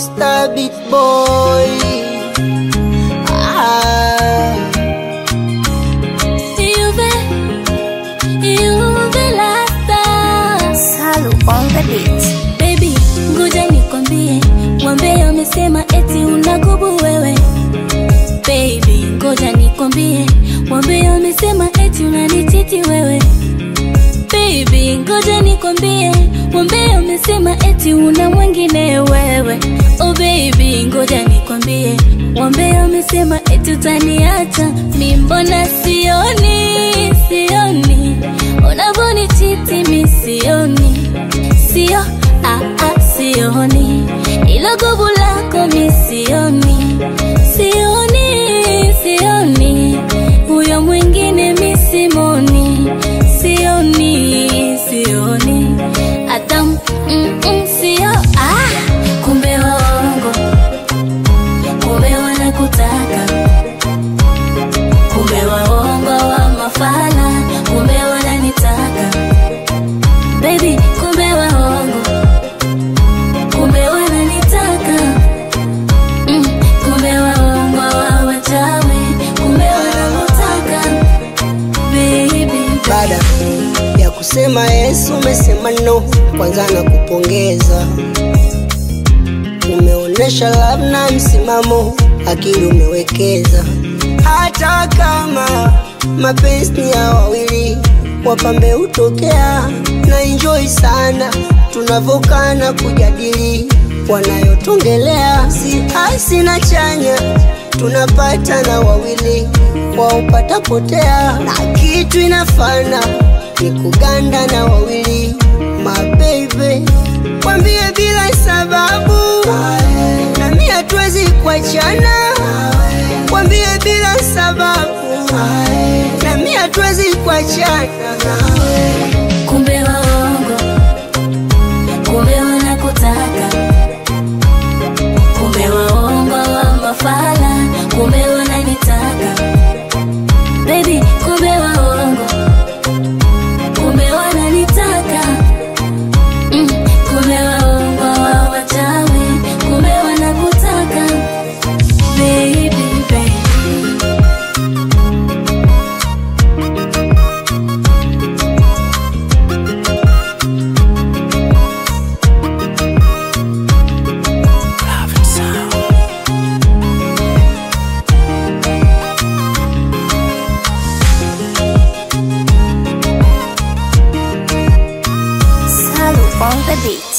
Star Beat Boy. Ah, Juve, Juve Lasta. Salu on the beat. Baby, ngoja nikwambie, wambea wamesema eti unagubu wewe. Baby, ngoja nikwambie, wambea wamesema eti unanichiti wewe. Baby, ngoja nikwambie, wambea wamesema eti una mwingine wewe. Oh baby, ngoja nikwambie, wambea wamesema eti utaniacha. Mi mbona sioni, sioni unavonichiti, mi sioni, sio ah, ah, sioni ilo gubu lako mi sioni, sioni, sioni huyo mwingine mi simoni, sioni, sioni hata mm, mm, sio ah, kumbe waongo, kumbe wanakutaka, kumbe waongo wa mafala, kumbe wananitaka baby, kumbe waongo, kumbe wananitaka mm, kumbe waongo wa wachawi, kumbe wananitaka baby, baada ya kusema Yesu umesema no, kwanza na kupongeza. Umeonesha love na msimamo, akili umewekeza. Hata kama mapenzi ni ya wawili, wapambe hutokea na enjoy sana tunavyokana kujadili wanayotongelea, si hasi na chanya tunapata na wawili waupata potea, na kitu inafana ni kuganda na wawili mabebe, kwambie bila sababu, nami hatuwezi kuachana, kwambie bila sababu, nami hatuwezi kuachana. kumbe waongo, kumbe wanakutaka, kumbe waongo wa mafala, kumbe wananitaka baby, kumbe waongo, kumbe wananitaka mm, kumbe waongo wa wachawi, kumbe wanakutaka baby, baby. Salu on the beat.